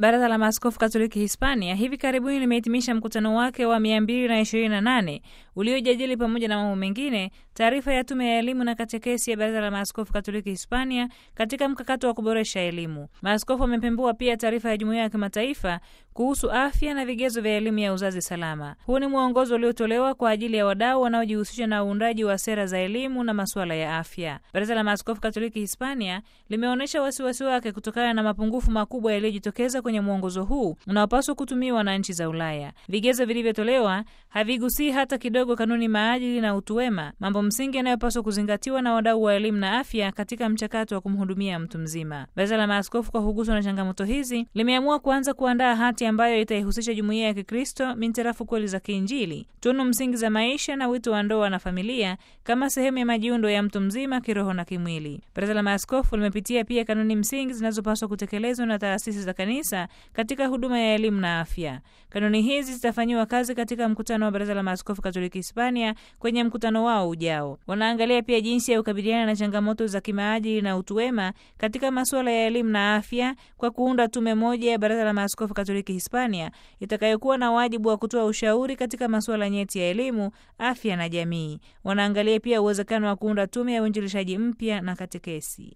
Baraza la Maaskofu Katoliki Hispania hivi karibuni limehitimisha mkutano wake wa 228 uliojadili pamoja na mambo mengine taarifa ya Tume ya Elimu na Katekesi ya Baraza la Maaskofu Katoliki Hispania katika mkakato wa kuboresha elimu. Maaskofu wamepembua pia taarifa ya Jumuiya ya Kimataifa kuhusu afya na vigezo vya elimu ya uzazi salama. Huu ni mwongozo uliotolewa kwa ajili ya wadau wanaojihusisha na uundaji wa sera za elimu na masuala ya afya. Baraza la Maaskofu Katoliki Hispania limeonyesha wasiwasi wake kutokana na mapungufu makubwa yaliyojitokeza kwenye mwongozo huu unaopaswa kutumiwa na nchi za Ulaya. Vigezo vilivyotolewa havigusii hata kidogo kanuni, maadili na utu wema, mambo msingi yanayopaswa kuzingatiwa na wadau wa elimu na afya katika mchakato wa kumhudumia mtu mzima. Baraza la Maaskofu, kwa kuguswa na changamoto hizi, limeamua kuanza kuandaa hati ambayo itaihusisha jumuiya ya Kikristo mintarafu kweli za kiinjili, tunu msingi za maisha na wito wa ndoa na familia kama sehemu ya majiundo ya mtu mzima kiroho na kimwili. Baraza la Maaskofu limepitia pia kanuni msingi zinazopaswa kutekelezwa na taasisi za kanisa katika huduma ya elimu na afya. Kanuni hizi zitafanyiwa kazi katika mkutano wa Baraza la Maaskofu Katoliki Hispania kwenye mkutano wao ujao. Wanaangalia pia jinsi ya kukabiliana na changamoto za kimaadili na utu wema katika masuala ya elimu na afya kwa kuunda tume moja ya Baraza la Maaskofu Katoliki Hispania itakayokuwa na wajibu wa kutoa ushauri katika masuala nyeti ya elimu, afya na jamii. Wanaangalia pia uwezekano wa kuunda tume ya uinjilishaji mpya na katekesi.